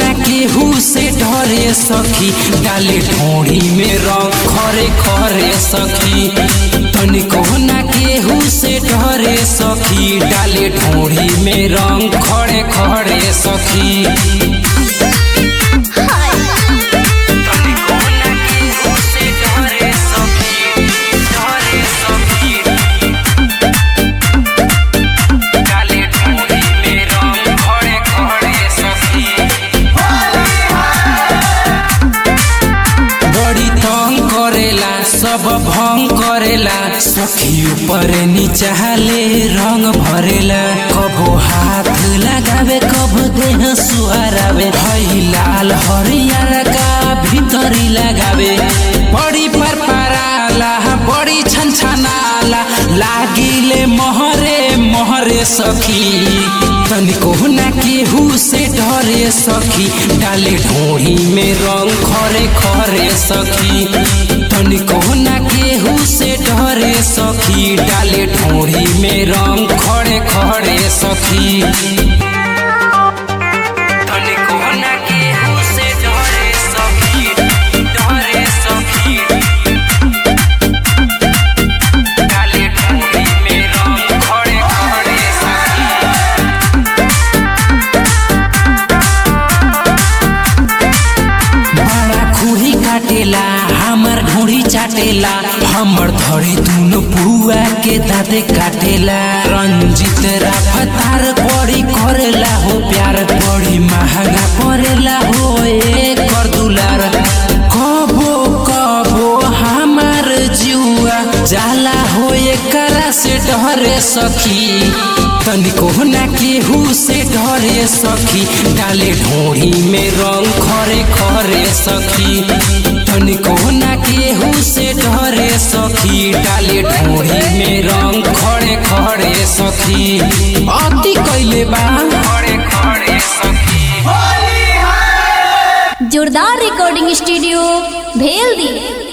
ना केहू से डरे सखी डाले ढोड़ी में रंग खरे खरे सखी तनिको ना केहू से डरे सखी डाले ढोड़ी में रंग खड़े खड़े सखी तनिको ना केहू से डरे सखी डरे सखी डाले ढोड़ी में रंग खड़े खड़े सखी बड़ी तंग करेला सब भंग करेला सखी ऊपर नीचाले रंग भरेला कबो हाथ लगावे कबो देह सुहारावे हई लाल हरियर का भीतरी लगावे बड़ी पर पराला बड़ी छन छनाला लागिले मोहरे मोहरे सखी तनिको ना केहू से डरे सखी डाले ढोड़ी में रंग खरे खरे सखी तनिको ना केहू से डरे सखी डाले ढोड़ी में रंग खड़े खड़े सखी तनिको ना केहू से डरे सखी डरे सखी डाले ढोड़ी में रंग खड़े खड़े सखी बड़ा खुही काटेला हमर ढोड़ी चाटेला हमर धड़ी दुनो पुआ के दाँते काटेला रंजित राफतार बड़ी करेला हो प्यार बड़ी महंगा पड़ेला हो एकर दुलार कबो कबो हमार जुआ जाला हो एकरा से डरे सखी तनिको ना केहू से डरे सखी डाले ढोड़ी में रंग खरे खरे सखी तनिको ना केहू से डरे सखी डाले ढोड़ी में रंग खड़े खड़े सखी अति कैले बा खड़े खड़े सखी जोरदार रिकॉर्डिंग स्टूडियो भेल दी